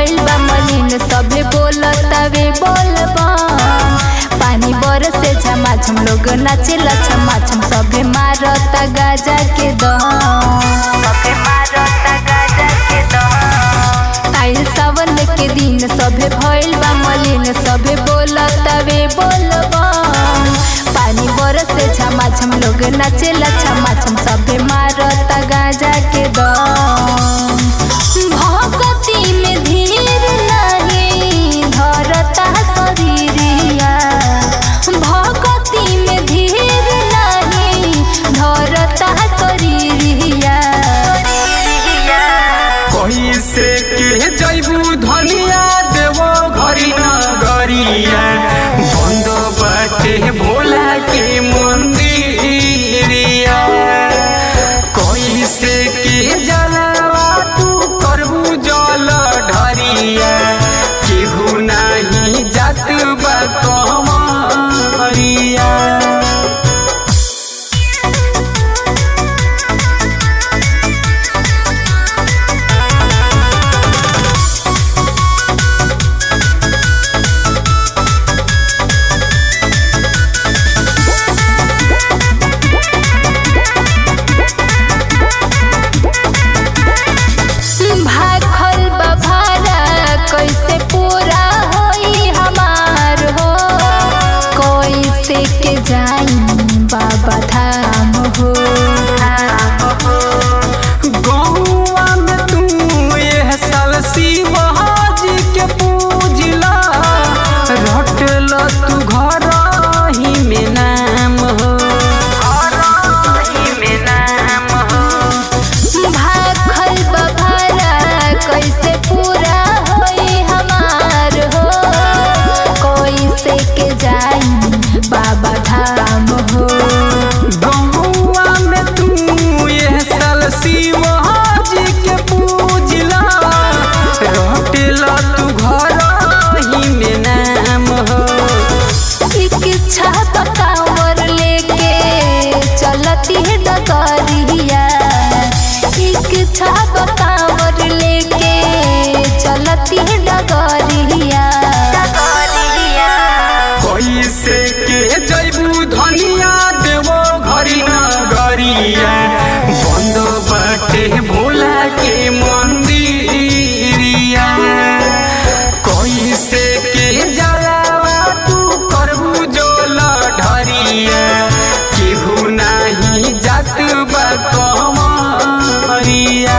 भइल बा मलिन सभे बोलतावे बोलबा पानी बरसे झमाझम लोग नाचेला छमाछम सभे मारता गाजा के दम सभे मारता गाजा के दम आइल सावन के दिन सभे भइल बा मलिन सभे बोलतावे बोलबा पानी बरसे झमाझम लोग नाचेला छमाछम सभे मारता गाजा के दम भगती में धीर नहीं धरता शरीरिया भगती में धीर नहीं धरता शरीरिया कैसे के जैबू धनिया देवो घरी नगरिया बंद बाटे भोला के मंदिरिया कैसे के जलवा तू करबू जल ढरिया केहू नाही जात बा कमरिया भाखल बभारा कैसे पूरा होई हमार हो कैसे के जाई बाबा धाम हो गौआ में तू एह साल शिवाजी के पूजला रटल तू घर ही में नाम हो में नाम हो भाखल बभारा कैसे पूरा होई हमार हो कैसे के जाई बाबा धाम हो गौआ में तू एह साल शिवाजी के पूजला रटल तू घर ही में नाम हो इच्छा पकावर लेके चलती है डगरिया इच्छा पकावर लेके चलती है डगरिया कैसे के जैबू धनिया देवो घरी नगरिया बंद बाटे भोला के मंदिरिया कैसे के जलावा तू करबू जोल ढरिया केहू नाही जात बा कमरिया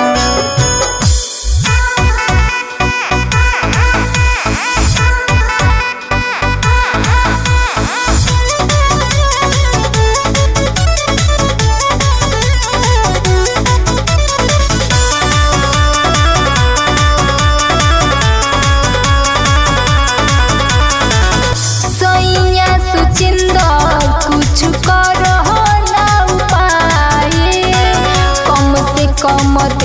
सैया सुचिंदर कुछ करो ना उपाय कम से कम